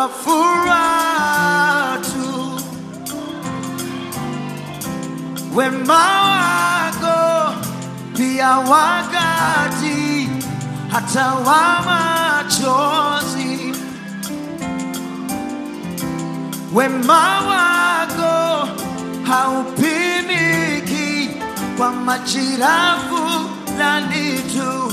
kwa furaha tu wema wako pia wakati hata wa machozi wema wako haupimiki kwa majira fulani tu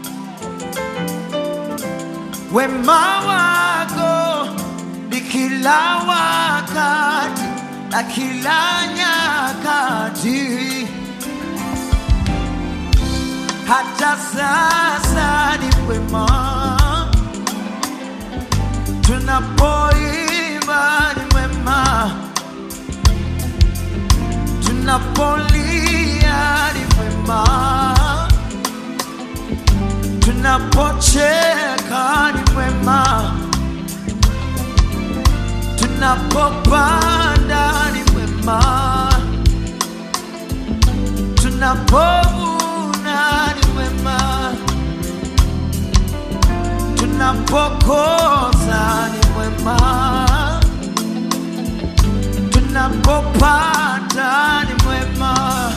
wema wako ni kila wakati na kila nyakati hata sasa ni wema tunapoimba ni wema tunapolia ni wema tunapocheka ni mwema, tunapopanda ni mwema, tunapovuna ni mwema, tunapokosa ni mwema, tunapopata ni mwema.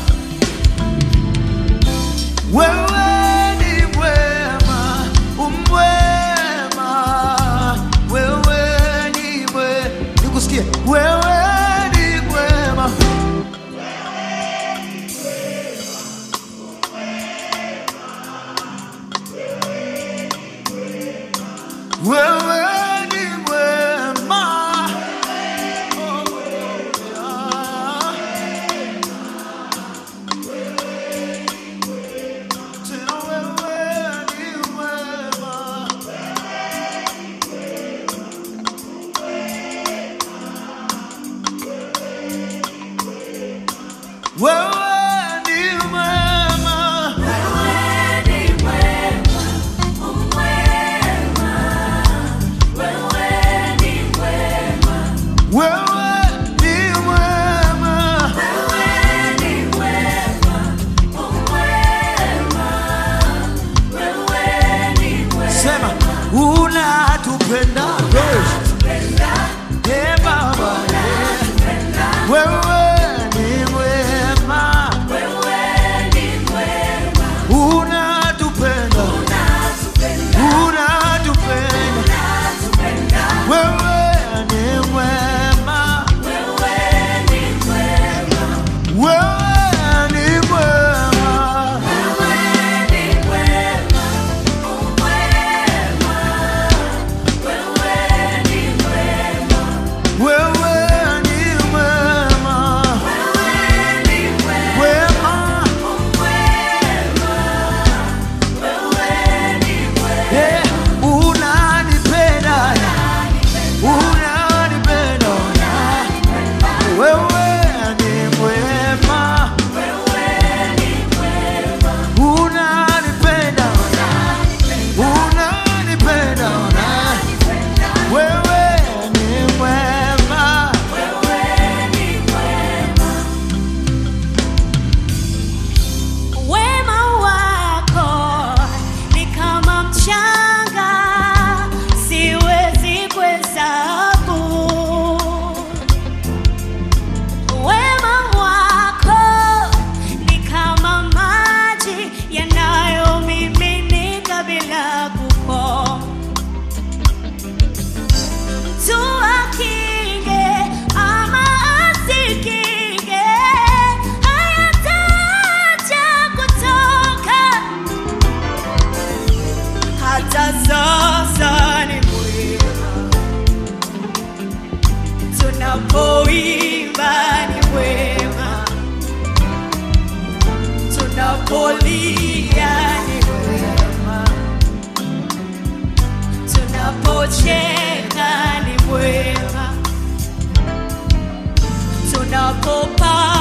Wewe ni mwema, umwema. Wewe ni mwema, nikusikie. Wewe ni mwema, wewe ni mwema. Oh, yeah. Tena wewe ni mwema. Wewe ni mwema. Wewe ni mwema. Sema unatupenda. Eh, Baba. Wewe ni mwema. Unatupenda. Unatupenda. Wewe ni mwema. Wewe ni mwema. Wewe ni mwema. Wema. Eh, unanipenda. Unanipenda. Wewe ni mwema. Unanipenda. Unanipenda. Wewe ni mwema. Wema wako ni kama mchanga, siwezi kuhesabu. Wema wako ni kama maji yanayomiminika bila kukoma. Mtu akinge ama asikinge, hayataacha kutoka. Hata sasa ni mwema, tunapoimba ni mwema, tunapolia ni mwema tunapocheka ni mwema, tunapopaa